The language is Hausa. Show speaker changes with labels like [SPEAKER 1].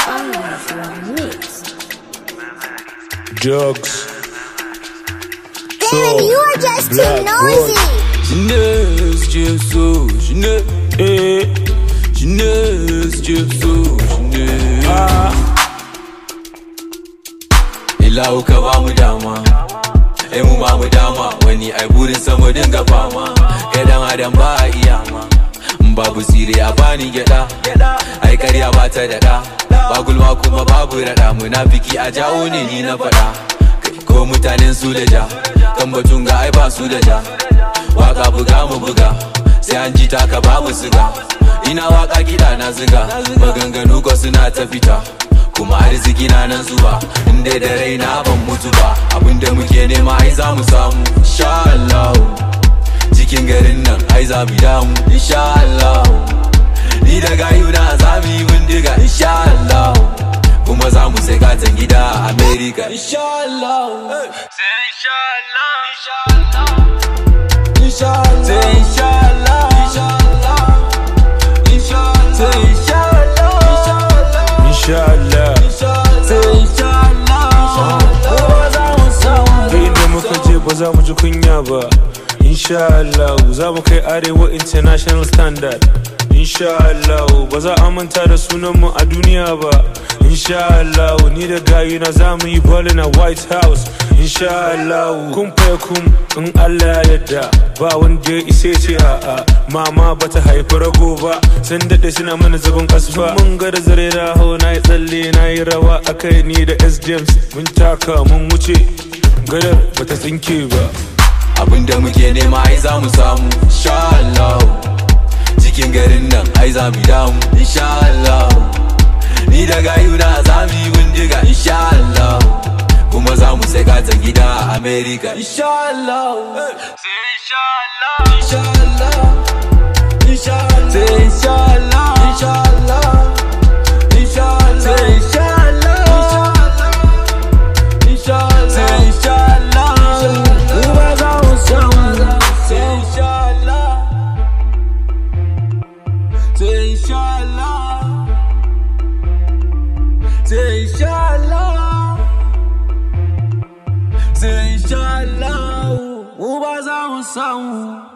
[SPEAKER 1] Drugs.
[SPEAKER 2] Damn, you are just too
[SPEAKER 1] Black
[SPEAKER 2] noisy.
[SPEAKER 3] Jeunesse, Dieu sous, jeunesse, eh. Jeunesse, Dieu sous, jeunesse. Ah. Ila uka ba mu dama, ai mu ba mu dama, wani ai burin sama dinga fama, kai dan adam ba a iya ma. In babu tsire a bani gyada, ai karya ba ta daɗa, ba gulma kuma babu raɗa, munafiki a jawo ne ni na faɗa. Kai ko mutanen su da ja, kan batun ga ai ba su da ja. waka buga mu buga sai an ji taka babu siga ina waka kiɗa na ziga maganganu ko suna ta fita kuma arziki na nan zuwa inda da raina ban mutu ba abinda muke nema ai za mu samu insha Allah cikin garin nan ai za mu damu insha Allah ni da gayu na za mu yi bindiga insha Allah kuma za mu sai katon gida a America insha Allah sai insha Allah insha Allah Inshallah, say inshallah, inshallah, inshallah, say inshallah,
[SPEAKER 1] Inshallah.
[SPEAKER 3] say inshallah, inshallah.
[SPEAKER 1] Da inda muka je ba za mu ji kunya ba. Inshallah za mu kai arewa international standard. Inshallah ba za a manta da sunanmu a duniya ba. Inshallah ni da gayuna za mu yi ballin a White House. Inshallah kun faya kun in Allah ya yarda ba wanda ya isa ce a'a mama bata haifi rago ba sun daɗe suna mana zagon kasfa mun ga da zare raho na yi tsalle na yi rawa akai ni da S James mun taka mun wuce gadar bata tsinke ba
[SPEAKER 3] Abinda muke nema ai za mu samu, insha Allah. Cikin garin nan ai za mu damu, insha Allah. Ni da gayuna za mu yi bindiga, insha Allah. Kuma za mu sai katon gida a America, insha Allah. Sai insha Allah, insha Allah, insha Allah. Sai insha Allah, insha Allah, insha Allah. Sai insha Allah, insha Allah. Sai insha Allah, kuma za mu samu. Sai insha Allah, sai insha Allah. Say inshallah Say inshallah Mu ba za mu samu